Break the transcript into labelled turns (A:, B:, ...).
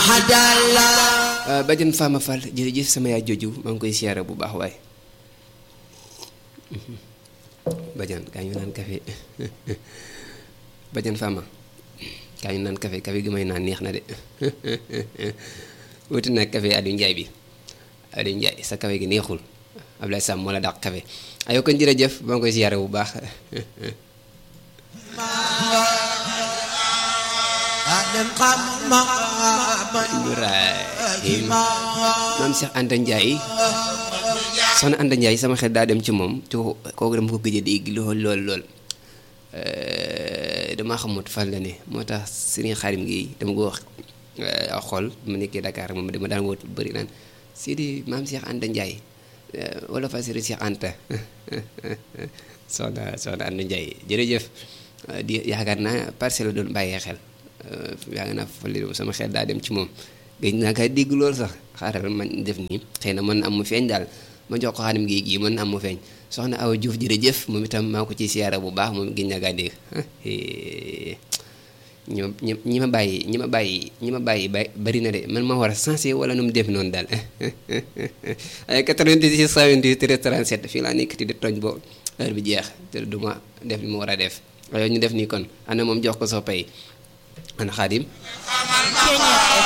A: Badiane Fama Fall jërëjëf sama yaay joju maa ngi koy siyaare bu baax waay Badiane kaa ñu naan café Badiane Fama kaa ñu naan café café gi may naan neex na de wuti nag café Aliou Ndiaye bi Aliou Ndiaye sa café gi neexul Ablaye Sam moo la dàq café ayoo kon jërëjëf maa ngi koy siyaare bu baax Ibrahim maam Cheikh Anta Ndiaye soxna Anta Ndiaye sama xel daa dem ci moom ci kooku dama ko gëj a dégg lool lool lool damaa xamut fan la ne moo tax Serigne Xarim gi dama ko wax xool mu nekkee Dakar moom dama daan wóot bëri naan Sidi maam Cheikh Anta Ndiaye wala fa Serigne Cheikh Anta soxna soxna Anta Ndiaye jërëjëf di yaakaar naa parcelle la doon bàyyee xel yaa ngi naa fali sama xel daa dem ci moom gëj naa kaa dégg loolu sax xaaral man def nii xëy na mën na am mu feeñ daal ma jox ko xaanim gi gii mën na am mu feeñ soxna Awa Diouf jërëjëf moom itam maa ko ci siyaara bu baax moom gëj naa kaa dégg ñi ma ñi ma bàyyi ñi ma bàyyi ñi ma bàyyi ba bari na de man ma war a sensé wala nu mu def noonu daal ay 98 128 37 fii laa nekk di tooñ boo heure bi jeex te du ma def li ma war a def waaye ñu def nii kon ana moom jox ko soo pay ana xaadim